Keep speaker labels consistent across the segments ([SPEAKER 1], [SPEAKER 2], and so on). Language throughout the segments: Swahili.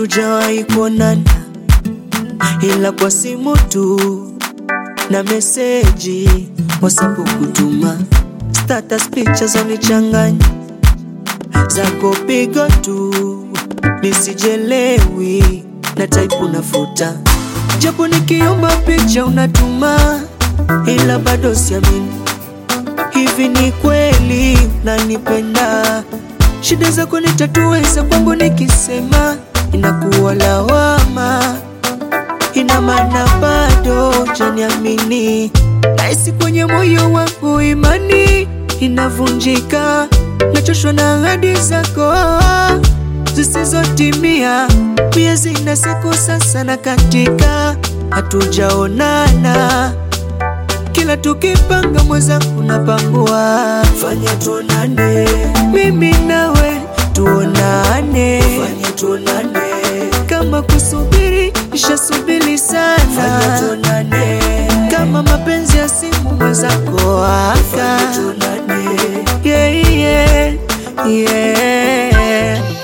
[SPEAKER 1] hatujawahi kuonana, ila kwa simu tu na meseji WhatsApp kutuma, status picha za nichanganya zako pigo tu, nisijelewi na type unafuta, japo nikiomba picha unatuma, ila bado siamini hivi ni kweli unanipenda? Shida zako nitatuweza, kwangu nikisema inakuwa lawama, ina maana bado janiamini. Nahisi kwenye moyo wangu imani inavunjika, nachoshwa na ahadi zako zisizotimia. Miezi na siku sasa na katika, hatujaonana kila tukipanga mwenzangu napangua, fanya tuonane, mimi nawe tuonane, fanya tuonane, kama kusubiri nishasubiri sana, fanya tuonane, kama mapenzi ya simu mwenzako aka, fanya tuonane, yeah, yeah, yeah.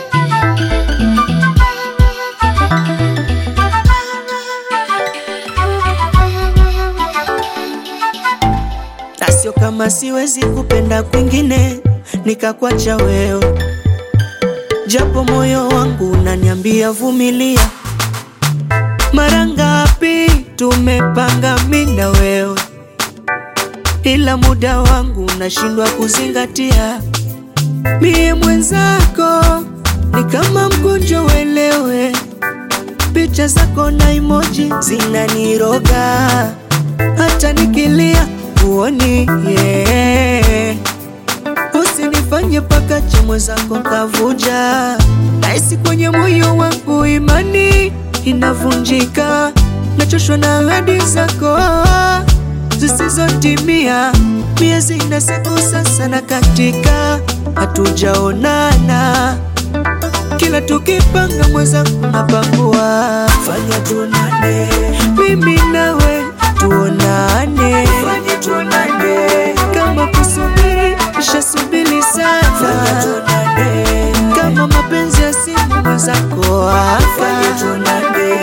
[SPEAKER 1] na sio kama siwezi kupenda kwingine nikakwacha wewe, japo moyo wangu unaniambia vumilia. Mara ngapi tumepanga mimi na wewe, ila muda wangu unashindwa kuzingatia. Mie mwenzako ni kama mgonjwa, uelewe. Picha zako na emoji zinaniroga, hata nikilia uoni yeah. Usinifanye paka chimwe zako kavuja, nahisi kwenye moyo wangu imani inavunjika, nachoshwa na ahadi zako zisizotimia. Miezi na siku sasa na katika, hatujaonana kila tukipanga mwenzangu napangua, fanya tuonane, mimi nawe tuonane, fanya tuonane, kama kusubiri nishasubiri sana, fanya tuonane, kama mapenzi ya simu mwenzako aka, fanya tuonane.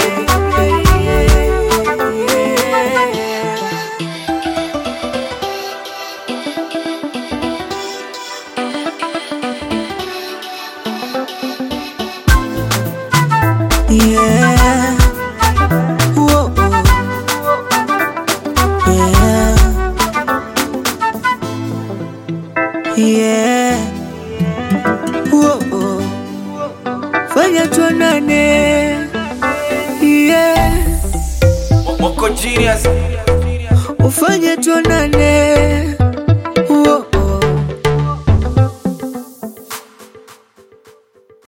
[SPEAKER 1] Yeah. Whoa. Yeah. Yeah. Whoa. Fanya tuonane. Yeah.
[SPEAKER 2] Moko genius
[SPEAKER 1] Ufanye tuonane.